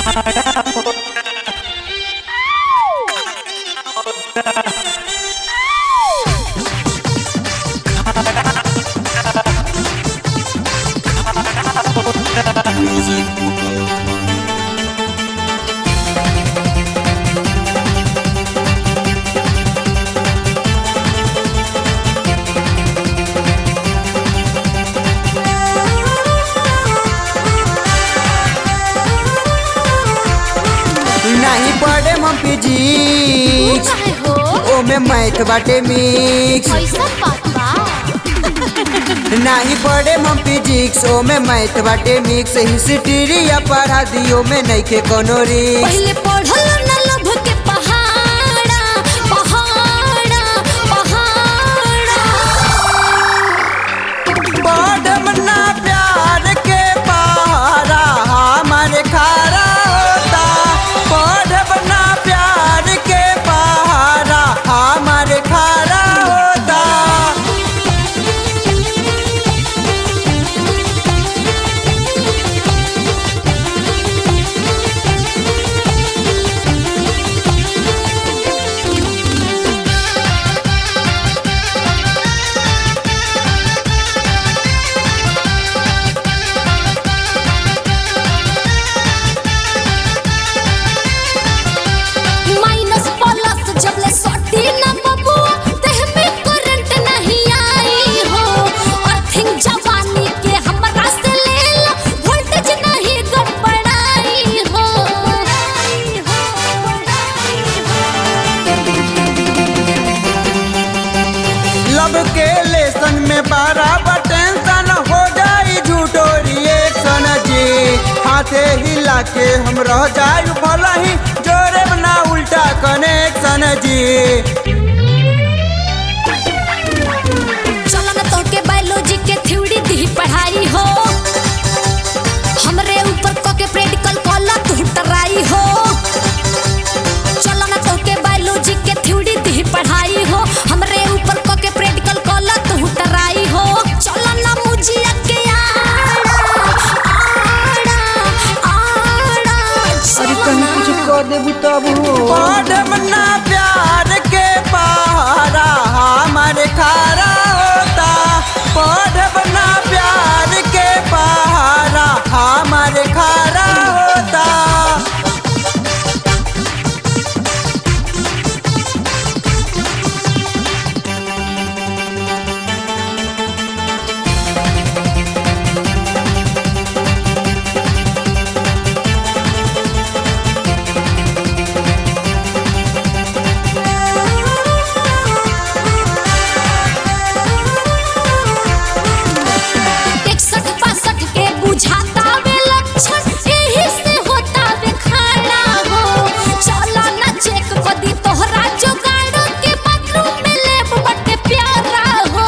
नहीं पड़े हम फिजिक्स काहे हो ओमे मैथ बाटे मिक्स ऐसा बात बा नहीं पड़े हम फिजिक्स ओमे मैथ बाटे मिक्स हिस्ट्री या पढ़ा दियो में नइखे कोनो रिक्स पहले पढ़ल न लभ के पहाड़ा पहाड़ा पहाड़ा पढ़म ना प्यार के पहाड़ा हमारे खारा होता पढ़म ना प्यार के पहाड़ा हमारे खारा होता माइनस प्लस जब ले सटी न बबुआ देह में करंट नहीं आई हो अर्थिंग जवानी के हमरा से ले लो वोल्टेज नहीं गड़बड़ाई हो लब के लेसन में बराबर टेंशन हो जाई झूठो रिएक्शन जी हाथे हिला के हम रह जाई भला ही जोरे ना उल्टा कनेक्शन जी चलो न तो के बायोलॉजी के थ्योरी दी पढ़ाई हो हमरे ऊपर क के प्रैक्टिकल कॉला तू टराई हो चलो न तो के बायोलॉजी के थ्योरी दी पढ़ाई हो हमरे ऊपर क के प्रैक्टिकल कॉला तू टराई हो चलो न मुझिया के आड़ा आड़ा आड़ा अरे कहीं कुछ कर देबू तब हो पढ़म ना प्यार के पहाड़ा हमारे खारा होता पढ़म ना प्यार के पहाड़ा हमारे खारा होता इकसठ बासठ के बुझाता वे लक्षण एही से होता वे खाना हो चला ना चेक कदी तोहरा जोगाड़ो के बाथरूम में लेब बटे प्यारा हो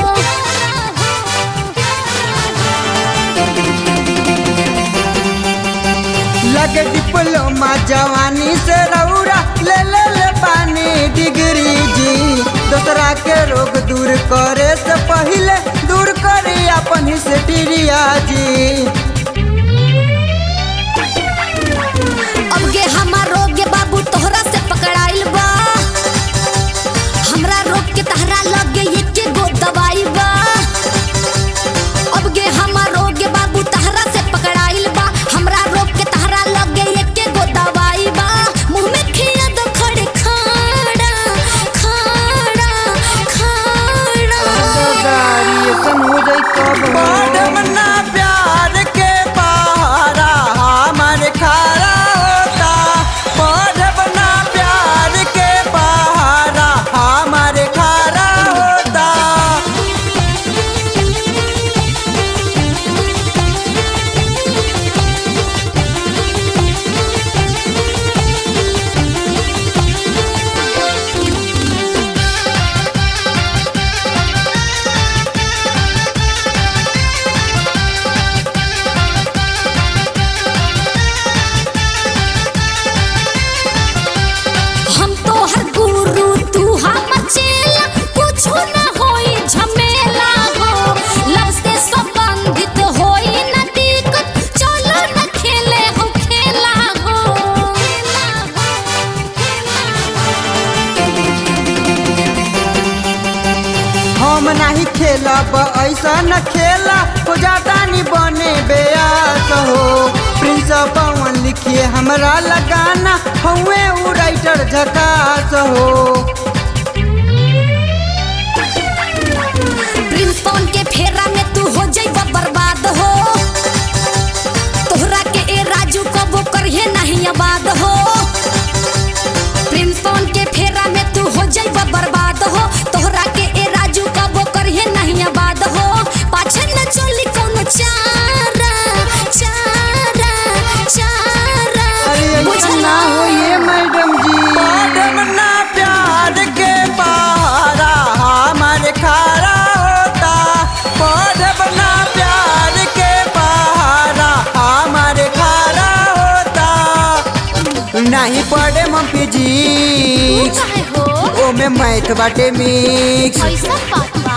लगे डिप्लोमा जवानी से रौरा ले ले ले पानी डिग्री जी दूसरा के रोग दूर करे से पहले दूर करे अपन हिस्ट्रिया जी अब गे हमार रोग गे बाबू तोहरा से पकड़ाइल बा हमरा रोग के तहरा लग गे एके गो दवाई बा अब गे हमार रोग गे बाबू तहरा से पकड़ाइल बा हमरा रोग के तहरा लग गे एके गो दवाई बा मुंह में खिया दो खड़े खाड़ा खाड़ा खाड़ा पढ़म ना प्यार के ऐसा न खेला हो जाता नी बने बेयास हो प्रिंस पवन लिखिए हमरा लगाना हुए उ राइटर झकास हो प्रिंस पवन के फेरा में तू हो जाइब बर्बाद हो तोहरा के ए राजू कबो करिए नहीं आबाद हो प्रिंस पवन के फेरा में तू हो जाइब बर्बाद हो तोहरा के ए राजू कबो करिए नहीं आबाद हो पाछे न चली कोनो चारा चारा चारा अरे ऐसा बुझला? ना हो ये मैडम जी मैडम ना प्यार के पहाड़ा हमारे खारा होता पौधम ना प्यार के पहाड़ा हमारे खारा होता नहीं पढ़े हम तू फिजिक्स काहे हो ओमे मैथ बाटे मिक्स ऐसा बात बा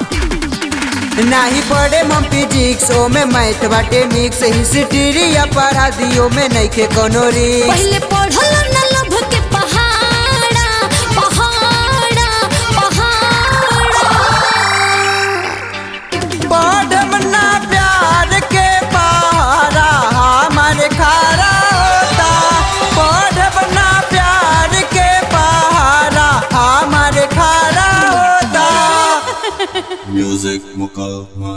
नहीं पढ़े हम फिजिक्स ओमे मैथ बाटे मिक्स हिस्ट्री या पढ़ा दियो में नहीं के कोनो रिक्स पहले पढ़ल न लभ के पहाड़ा पहाड़ा पहाड़ा पढ़म ना प्यार के पहाड़ा हमारे खारा होता पढ़म ना प्यार के पहाड़ा हमारे खारा होता Music Mukal